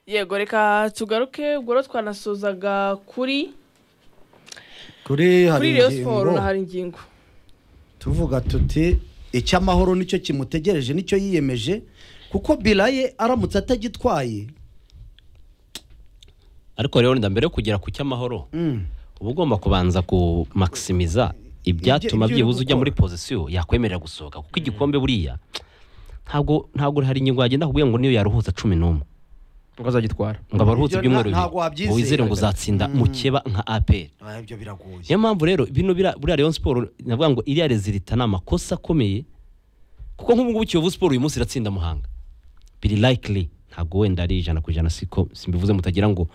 yego reka tugaruke ubwo rero twanasuzaga kuri kuri hari kuri Rayon Sports ingingo na hari ingingo tuvuga tuti icy'amahoro nicyo kimutegereje nicyo yiyemeje kuko biraye aramutse atagitwaye ariko rero wenda mbere yo kugera ku cy'amahoro Mm. uba ugomba kubanza kumakisimiza ibyatuma ibyo uri byibuze ujya muri gukora. pozisiyo yakwemerera gusohoka kuko igikombe buriya ntabwo ntabwo hari ingingo yagenda kubwira ngo niyo yaruhutse cumi n'umwe ngo azagitwara ngo abaruhutse Ibyo ibyumweru nta- ntabwo bibiri wabyizera. ngo wizere ngo uzatsinda mukeba nka aperi Ah, ibyo biragoye niyo mpamvu rero bino bira- buriya Rayon siporo navuga ngo iriya rezilita ni amakosa akomeye kuko nk'ubu ngubu kiyovu siporo uyu munsi iratsinda muhanga biri likely ntabwo wenda ari ijana ku ijana siko simbivuze mutagira ngo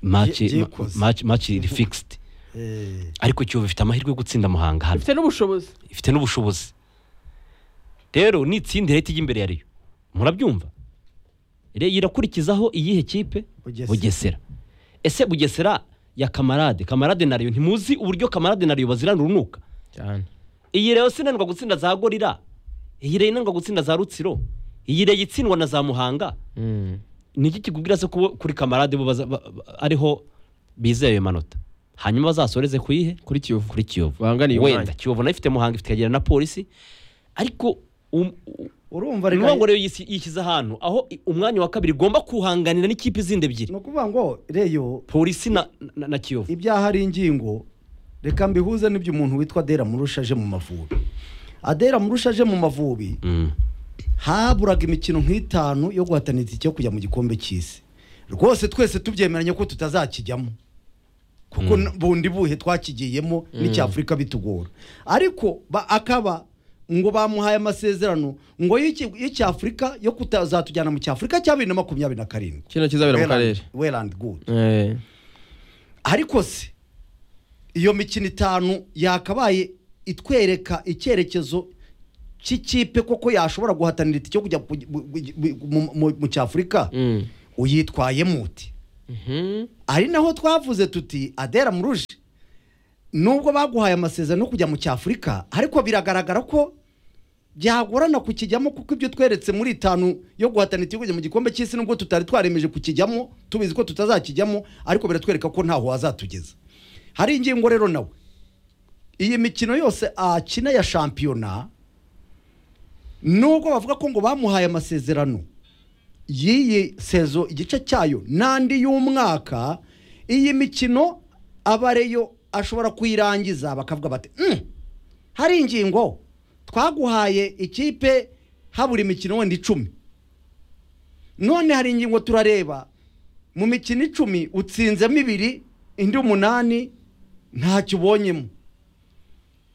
match Ye- yikoze. match match iri fixed Eh, ariko kiyovu ifite amahirwe yo gutsinda muhanga hano ifite n'ubushobozi ifite n'ubushobozi rero nitsinda irahita ijya imbere ya riyo murabyumva Re- irakurikizaho iyihe kipe Bugesera. bugesera ese bugesera ya kamarade kamarade na riyo ntimuzi uburyo kamarade na riyo bazirana urunuka cyane iyi rero sinanirwa gutsinda za gorira iyi rero inanirwa gutsinda za rutsiro iyi rero itsindwa na za muhanga Mm. ni iki kikubwira se ko kuri kamarade bo baza- ba- ba- ariho bizeye ayo manota hanyuma bazasoreze ku yihe kuri kiyovu kuri kiyovu Banganiye wenda umwanya. kiyovu nayo ifite muhanga ifite ikagira na polisi ariko um- u- urumva ni ukuvuga reka ngo rero yisi- yishyize ahantu aho i- umwanya wa kabiri igomba kuhanganira n'ikipe izindi ebyiri ni ukuvuga ngo reyo polisi na, na, na kiyovu ibyaha ari ingingo reka mbihuze n'ibyo umuntu witwa adera murusha aje mu mavubi adera murusha aje mu mavubi Mm. haburaga imikino nk'itanu yo guhatanira itike yo kujya mu gikombe cy'isi rwose twese tubyemeranye ko tutazakijyamo kuko n- bundi buhe twakigiyemo n'icyafurika bitugora ariko ba- akaba ngo bamuhaye amasezerano ngo y'iki- y'icyafurika yo kutazatujyana mu cyafurika cya bibiri na makumyabiri na karindwi kino kizabera mu karere werandi gudu Eh, ariko se iyo mikino itanu yakabaye itwereka icyerekezo cy'ikipe koko yashobora guhatanira itike yo kujya ku- bu- bu- bu- mu- mu- mu cyafurika mm. uyitwaye muti Mhm. ari naho twavuze tuti adera muruje nubwo baguhaye amasezerano yo kujya mu cyafurika ariko biragaragara ko byagorana kukijyamo kuko ibyo tweretse muri itanu yo guhatana itike kujya mu gikombe cy'isi nubwo tutari twaremeje kukijyamo tubizi ko tutazakijyamo ariko biratwereka ko ntaho wazatugeza hari ingingo rero nawe iyi mikino yose akina ya shampiyona nubwo bavuga ko ngo bamuhaye amasezerano y'iyi sezo igice cyayo n'andi y'umwaka iyi mikino abareyo ashobora kuyirangiza bakavuga bati "Mm, hari ingingo twaguhaye ikipe habura imikino wenda icumi none hari ingingo turareba mu mikino icumi utsinzemo ibiri indi umunani ntacyo ubonyemo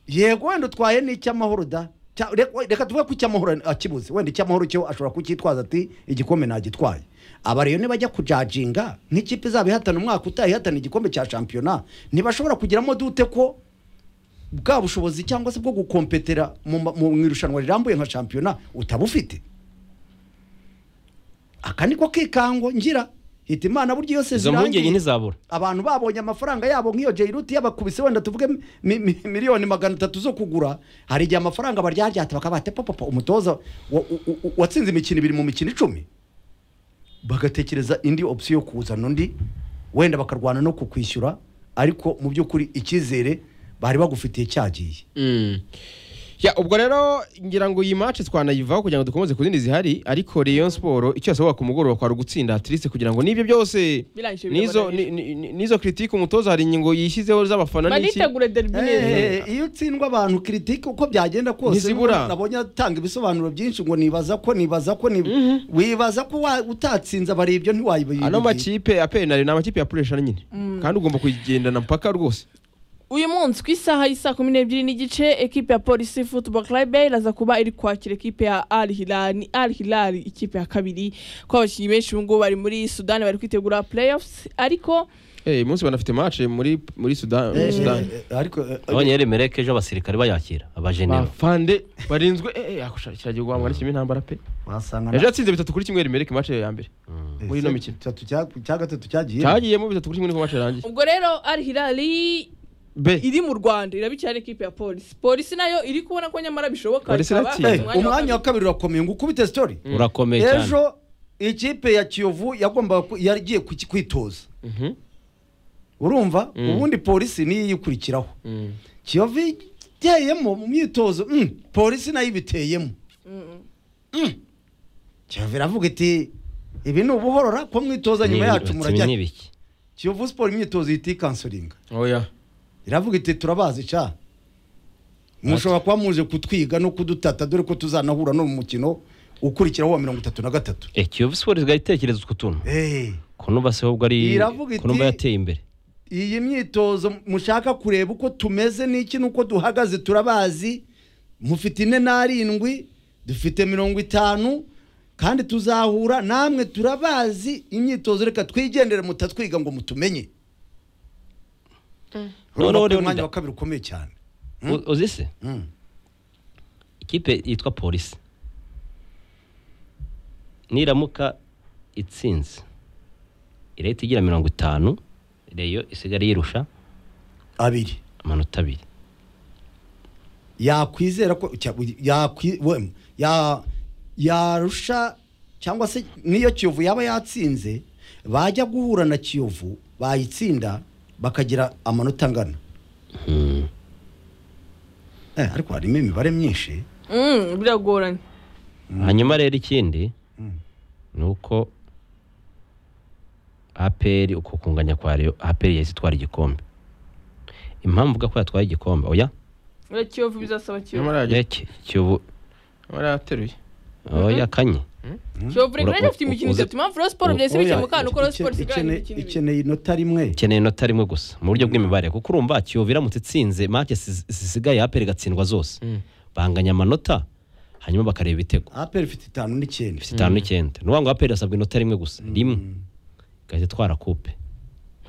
yego wenda utwaye n'icy'amahoro da Cya- reka- reka tuvuge ko icy'amahoro akibuze wenda icy'amahoro cyo ashobora kucyitwaza ati igikombe nagitwaye aba rero nibajya kujajinga nk'ikipe izaba ihatana umwaka utaha ihatana igikombe cya shampiyona ntibashobora kugiramo dute ko bwa bushobozi cyangwa se bwo gukompetera mu ma- mu mu irushanwa rirambuye nka shampiyona utaba ufite aka niko kikango ngira hita imana buryo iyo izo sezirangiye mpungenge ntizabura abantu babonye amafaranga yabo nk'iyo jairuti yabakubise wenda tuvuge mi- mi- miliyoni magana atatu zo kugura hari igihe amafaranga baryaryata bakaba bati papapa umutoza wa- u- u- watsinze imikino ibiri mu mikino icumi bagatekereza indi opsiyo yo kuzana undi wenda bakarwana no kukwishyura ariko mu by'ukuri icyizere bari bagufitiye cyagiye Mm. Ya, ubwo rero ngira ngo iyi match twanayivaho kugira ngo dukomeze ku zindi zihari ariko Rayon Sport icyo yasabwa ku mugoroba kwari ugutsinda Atletico kugira ngo n'ibyo byose Birangije n'izo birabarira. ni- ni- ni- n'izo critique umutoza hari ingingo yishyizeho z'abafana n'iki banitegure derby neza Eh, iyo utsindwa abantu kiritike uko byagenda kose Ntizibura. nabonye atanga ibisobanuro byinshi ngo nibaza ko nibaza ko nib- wibaza ko wa- utatsinze abari ibyo ntiwayibaye ano makipe ya penari ni amakipe yapuresha nyine kandi ugomba kuyigendana mpaka rwose uyu munsi ku isaha y'isa kumi n'ebyiri n'igice ekipe ya polisi football club iraza kuba iri kwakira ekipe ya al hilal ni al hilal ikipe ya kabiri ko abakinnyi benshi ubu ngubu bari muri sudani bari kwitegura playoffs ariko Eh, uyu munsi banafite match muri muri Sudan muri Sudan ariko eh, eh, abonye remereke ejo abasirikare bayakira abajenera bafande barinzwe eh, eh yakusha- kiragiye guhamwa n'ikimi ntambara pe wasanga ejo yatsinze bitatu kuri kimwe rimereke match ya mbere muri ino mikino cya gatatu cyagiye cyagiyemo bitatu kuri kimwe niko match yarangiye ubwo rero al hilal be iri mu rwanda irabikira n'ikipe ya polisi polisi nayo iri kubona ko nyamara bishoboka Polisi ikaba iratsinda. yafashe Eh, umwanya wa kabiri urakomeye ngo ukubite sitori urakomeye cyane ejo ikipe ya kiyovu yagombaga ku- yari igiye kuki- kwitoza Mhm. urumva Mm. ubundi polisi niyo iyikurikiraho Mm. kiyovu iteyemo mu myitozo mm, polisi nayo ibiteyemo Mm. kiyovu iravuga iti ibi ni ubuhorora ko mwitoza nyuma yacu murajya n'ibiki kiyovu siporo imyitozo ihita ikansoringa oya iravuga iti turabazi ca mushobora kuba muje kutwiga no kudutata dore ko tuzanahura no mu mukino ukurikiraho wa mirongo itatu na gatatu Eh, kiyovu siporo igahita itekereza utwo tuntu Eh, ko numva se ahubwo ari Iravuga ko numva iti- yateye imbere iyi myitozo mushaka kureba uko tumeze n'iki n'uko duhagaze turabazi mufite ine n'arindwi dufite mirongo itanu kandi tuzahura namwe turabazi imyitozo reka twigendere mutatwiga ngo mutumenye urabona ko Noneho uyu Leonidas- mwanya wa kabiri ukomeye cyane Mm. U- uzi se Mm. ikipe yitwa polisi niramuka itsinze irahita igira mirongo itanu reyo isigara yirusha abiri amanota abiri yakwizera ko cya- yakwi- we- ya- yarusha cyangwa se n'iyo kiyovu yaba yatsinze bajya guhura na kiyovu bayitsinda bakagira amanota angana Hmm. Eh, ariko harimo imibare myinshi Mm, biragoranye hanyuma rero ikindi ni uko aperi uko kunganya kwa reyo aperi yahise itwara igikombe impamvu uvuga ko yatwaye igikombe oya Oya, kiyovu bizasaba kiyovu nyamara reke kiyovu yateruye oya kanye kiyovu reka nanjye afite imikino Uze- itatu impamvu rero siporo byahise Oya, bikina mu kantu ko rero siporo Ike- isigaye ikene- imikino ibiri ikeneye inota rimwe ikeneye inota rimwe gusa mu buryo bw'imibare kuko urumva kiyovu iramutse itsinze make zisigaye aperi igatsindwa zose banganya amanota hanyuma bakareba ibitego aperi ifite itanu n'icyenda ifite itanu n'icyenda ni ukuvuga ngo aperi yasabwa inota rimwe gusa rimwe igahita itwara kupe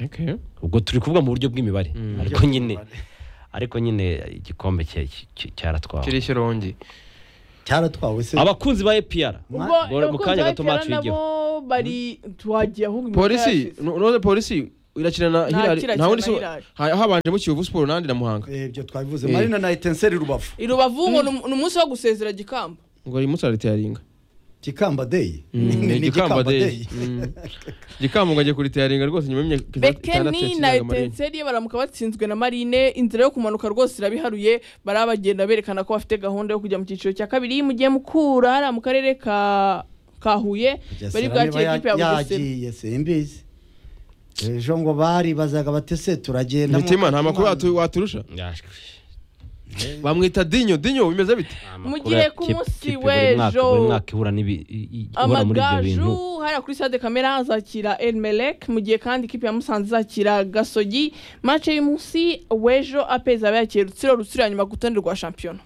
Okay. ubwo turi kuvuga mu buryo bw'imibare ariko nyine ariko nyine igikombe cya- cya- cyaratwawe kiriya irongi cyaratwawe se abakunzi ba epr ubwo Gore- mu abakunzi kanya ba gato APR match nabo bari tuwagiye ahubwo imikino polisi yarashize. nu- none polisi irakina na Nta hilari kirakina nta wundi na si Hilary. ha- habanjemo kiyovu siporo n'ahandi na muhanga Eh, ibyo twabivuze Eh. marina na etenseri rubavu i rubavu ngo ni- ni umunsi wo gusezera gikamba ngo uyu munsi araritayaringa kikamba deyi ni igikamba day Mm. igikamba ngo ajye kuritayaringa rwose nyuma y'imyaka bekeni na yakinaga Marine. etenseri iyo baramuka batsinzwe na marine inzira yo kumanuka rwose irabiharuye barabagenda berekana ko bafite gahunda yo kujya mu cyiciro cya kabiri mu gihe mukura hariya mu karere ka ka huye bari bwakire ekipe ya bugesera yagiye simbizi ejo ngo baribazaga bati se turagenda mitima nta makuru watu- waturusha bamwita dinyo dinyo bimeze bite Mu gihe ku munsi w'ejo, buri mwaka ihura n'ibi- i- i- ihura muri ibyo bintu amagaju hariya kuri stade kamera hazakira elmelek mu gihe kandi ikipe ya musanze izakira gasogi mace y'umunsi w'ejo apeza aba yakiriye rutsiro rutsiro ya nyuma ku rutonde rwa shampiyona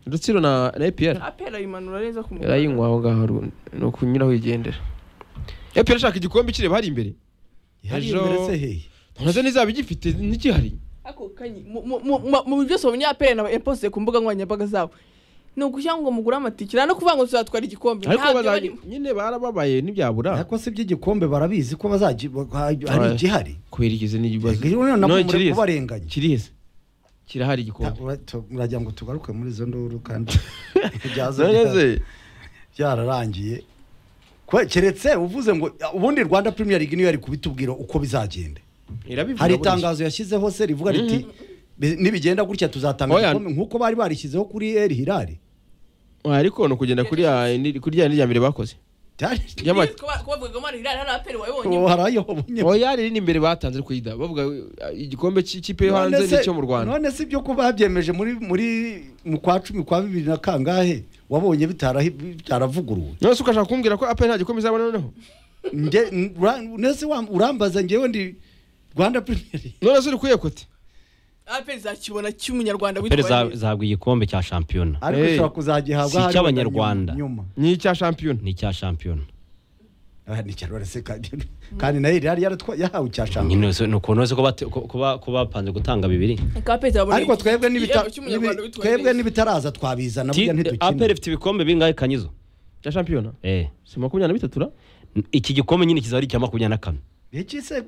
rutsiro na na epr apera yimanura neza ku mugaragaro. yarayinywa aho ngaho ru- ni ukunyuraho yigendera epr ashaka igikombe ikireba hari imbere Ejo- yagiye ntazo nizaba igifite ntigihari ako kanyi mu- mu- mu- mu- mu byose abanyapere na eposte ku mbuga nkoranyambaga zabo ni ukugira ngo mugure amatike nta no kuvuga ngo tuzatwara igikombe ariko ntabyo bazajya- barimo nyine barababaye ntibyabura ariko si iby'igikombe barabizi ko bazaji hari Oya. igihari kubera igize n'ikibazo nabwo muri kirihise kubarenganya kirihise kirahari igikombe Ta- ura- tu- muragira ngo tugaruke muri izo nduru kandi byazo nageze byararangiye Kwe- keretse uvuze ngo "Ya, ubundi rwanda premier league niyo yari kubitubwira uko bizagenda irabivuga hari burya. itangazo yashyizeho se rivuga riti "Bi- nibigenda gutya tuzatanga Oya. igikombe nk'uko bari barishyizeho kuri eri hirari Oya, ariko ni ukugenda kuri ya- ni- kuri rya rya mbere bakoze Yama- kubavuga ngo hirari hari apere wawe ubu wonyine hari ayo wabonye oya riri imbere batanze ariko yida bavuga uh, igikombe cy'ikipe yo hanze None se- n'icyo mu rwanda none si ibyo ko babyemeje muri muri mu kwa cumi kwa bibiri na kangahe wabonye bitarahi- bitaravuguruwe none se ukashaka kumbwira ko apel nta gikombe izabona noneho nge n- ura- nese wa- urambaza ngewe ndi rwanda premier none se uri kuyekote apere izakibona cy'umunyarwanda pere witwaye neza. zahabwa igikombe cya shampiyona ariko Hey. ushobora kuzagihabwa Si hariya icy'abanyarwanda. nyuma ni icya shampiyona ni icya shampiyona Ah, ni cyarwara se kandi kandi nayo yari yaratwa yahawe icya shampiyona nyine wese- ni ukuntu wese ko bate- ko- ko ba- ko bapanze gutanga bibiri Reka apere izabona ariko igihembo twebwe n'ibita- cy'umunyarwanda n'ibi- witwaye twebwe neza. n'ibitaraza twabizana Ti- burya aperi ntidukina ifite ibikombe bingahe kanyizo icya shampiyona Eh. si makumyabiri na bitatu ra iki gikombe nyine kizaba ari icya makumyabiri na kane iki se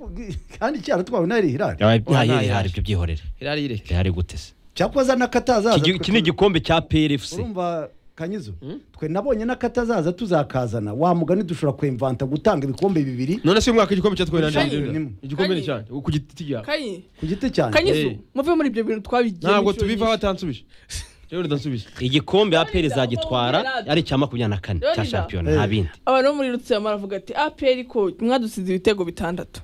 kandi cyaratwawe nayo hirari nta ntayo yaje. rihari ibyo byihorere irari ireke rihari gute se cyakoza n'akatazaza Iki- iki ni igikombe cya peri efuse urumva kanyuzo twe nabonye n'akatazaza tuzakazana wa mugani dushobora kwemvanta gutanga ibikombe bibiri none se uyu mwaka igikombe cya twenty Kanye, nine nimwe. igikombe ni Kanye. cyane ku giti cyawe kanyi ku giti cyanjye kanyizo Eh. muve muri ibyo bintu twabigiye ntabwo tubivaho atansubije rero ndansubije igikombe aperi zagitwara ari icya makumyabiri na kane cya Dorida. shampiyona Eh. nta bindi abantu bo muri rutsiro baravuga ati apr ko mwadusize ibitego bitandatu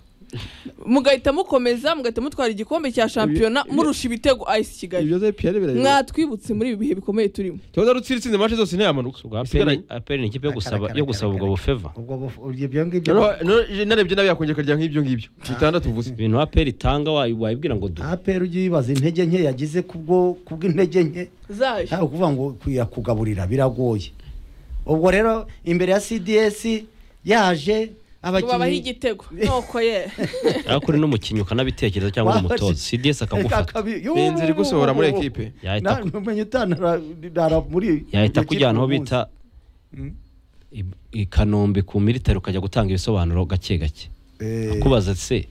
mugahita mukomeza mugahita mutwara igikombe cya shampiyona murusha ibitego ayisi kigali ibyo piyare birareba mwatwibutse muri ibi bihe bikomeye turimo tuba rutsira itsinze mace zose ntiyamanuka ubwo aperi Isigaranye. aperi ni ikipe yo gusaba yo gusaba ubwo bufeva ubwo bufu- ibyo ngibyo Noneho- noneho narebye nabi yakongera ikarya nk'ibyo ngibyo bitandatu uvuze ibintu aperi itanga wayi- wayibwira ngo du apera ugiye wibaza intege nke yagize kubwo kubw'intege nke zayo ntabwo kuvuga ngo kuyakugaburira biragoye ubwo rero imbere ya cds yaje tubabaho igitego noko ye ariko uri n'umukinnyi ukanabitekereza cyangwa uri umutoza cds akagufata benzi iri gusohora muri ekipe yahita ku- umenya utanara muri yahita kujyana aho umunsi. bita Mm. i- i kanombe ku militari ukajya gutanga ibisobanuro gake gake Eh, akubaza se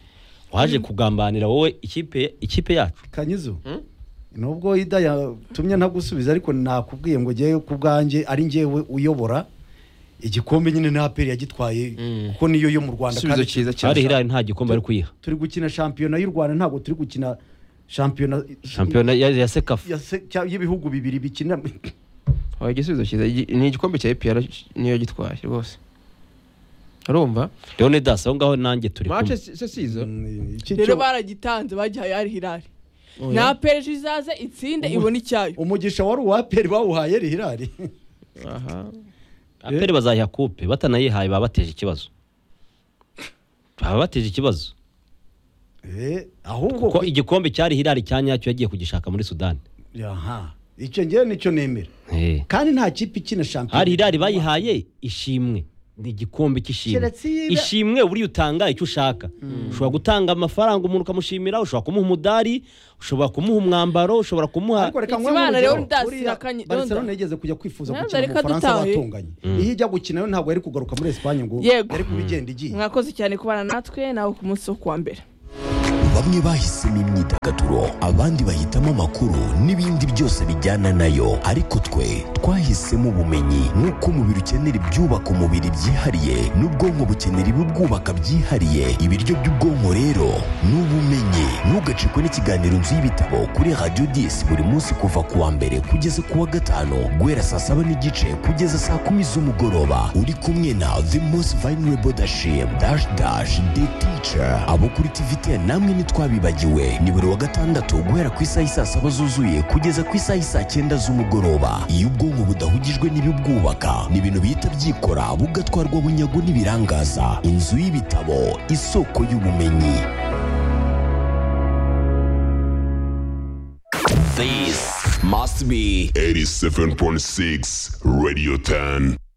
waje kugambanira wowe ikipe ikipe yacu kanyuzo Hmm? nubwo ida yatumye ntagusubiza ariko nakubwiye ngo ngewe ku bwanjye ari ngewe uyobora igikombe nyine na aperi yagitwaye Mm. kuko niyo yo mu rwanda igisubizo kandi cyiza ari cyane hirari nta gikombe ari kuyiha turi gukina shampiyona y'u rwanda ntabwo turi gukina shampiyona shampiyona ya ya sekafa ya se- cya- y'ibihugu bibiri bikina Wabaye igisubizo cyiza Igi- ni igikombe cya epiyara niyo gitwaye rwose urumva leonidas aho ngaho nanjye turi mace kumwe se sizo Mm, iki rero cyo- baragitanze bagihaye ari hirari Oya. na apr izaze itsinde ibona icyayo umugisha wari uwa aperi bawuhaye ari hirari aha aperi bazayiha kupe batanayihaye baba bateje ikibazo baba bateje ikibazo Eh, ahubwo kuko igikombe cyari hirari cya nyacyo yagiye kugishaka muri sudani aha icyo ngewe nicyo nemera Eh. kandi nta kipe ikina shampiyona hari hirari bayihaye ishimwe ni igikombe cy'ishimwe Keretse iyo iba- ishimwe buriya utanga icyo ushaka ushobora gutanga amafaranga umuntu ukamushimira ushobora kumuha umudari ushobora kumuha umwambaro ushobora kumuha ariko reka Ikimana nkubone urugero. Leonidas Buriya Rakanye- Barcelona Leonidas. yigeze kujya kwifuza Leonidas gukina mu reka Bufaransa dutahe. batonganye iyo ijya gukina yo ntabwo yari kugaruka muri Espagne ngo Yego. yari kubigenda igiye mwakoze cyane kubana natwe nawe ku munsi wo kuwa mbere bamwe bahisemo imyidagaduro abandi bahitamo amakuru n'ibindi byose bijyana nayo ariko twe twahisemo ubumenyi nk'uko umubiri ukenera ibyubaka umubiri byihariye n'ubwonko bukenera ibibwubaka byihariye ibiryo by'ubwonko rero ni ubumenyi ntugacikwe n'ikiganiro nzu y'ibitabo kuri radiyo disi buri munsi kuva ku wa mbere kugeza ku wa gatanu guhera saa saba n'igice kugeza saa kumi z'umugoroba uri kumwe na the most vulnerable dashim dash dash the teacher abo kuri tvtn namwe ntitwabibagiwe ni buri wa gatandatu guhera ku isaha y'i saa saba zuzuye kugeza ku isaha y'i saa cyenda z'umugoroba iyo ubwonko budahugijwe n'ibibwubaka ni ibintu bihita byikora bugatwarwa bunyago n'ibirangaza inzu y'ibitabo isoko y'ubumenyi This must be 87.6 Radio 10.